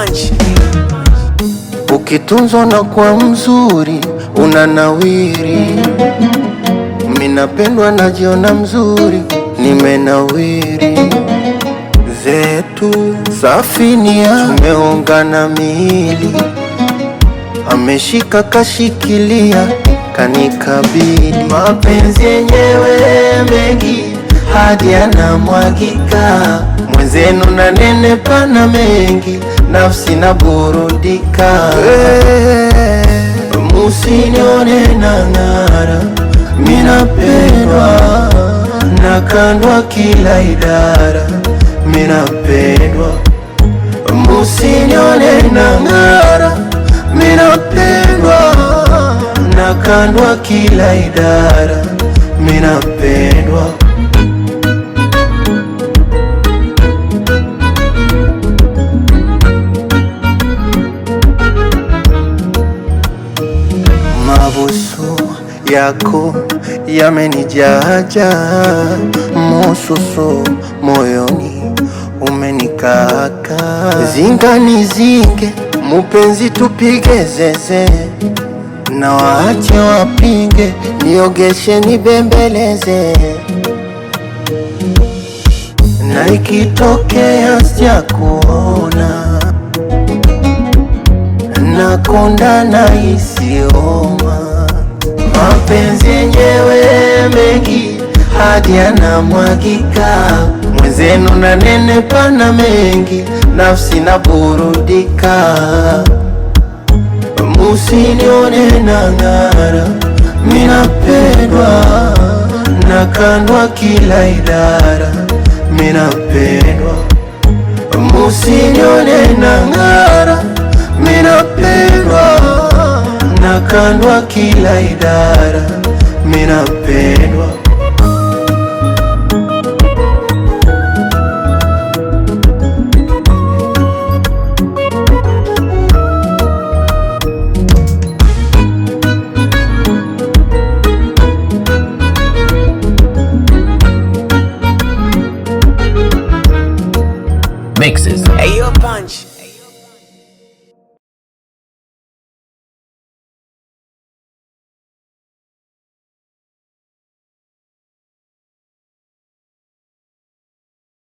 punch. Ukitunzwa na kwa mzuri unanawiri, minapendwa najiona mzuri, nimenawiri zetu safinia, tumeungana miili, ameshika kashikilia, kanikabili mapenzi yenyewe mengi hadi yanamwagika, mwenzenu na nene pana mengi, nafsi na burudika. Musinione na ng'ara, minapendwa nakandwa kila idara, minapendwa. Musinione na ng'ara, minapendwa nakandwa kila idara, minapendwa. Mabusu yako yamenijaja, mususu moyoni umenikaka. Zinga nizinge, mupenzi tupige zeze, na waache wapinge, niogeshe nibembeleze, na ikitokea sijakuona nakonda na isioma mapenzi yenyewe mengi hadi yanamwagika, mwenzenu na nene pana mengi, nafsi na burudika. Musinione na ng'ara, minapendwa nakandwa kila idara, minapendwa. Musinione na ng'ara minapendwa nakandwa kila idara, minapendwa. Mixes. Hey, yo, punch.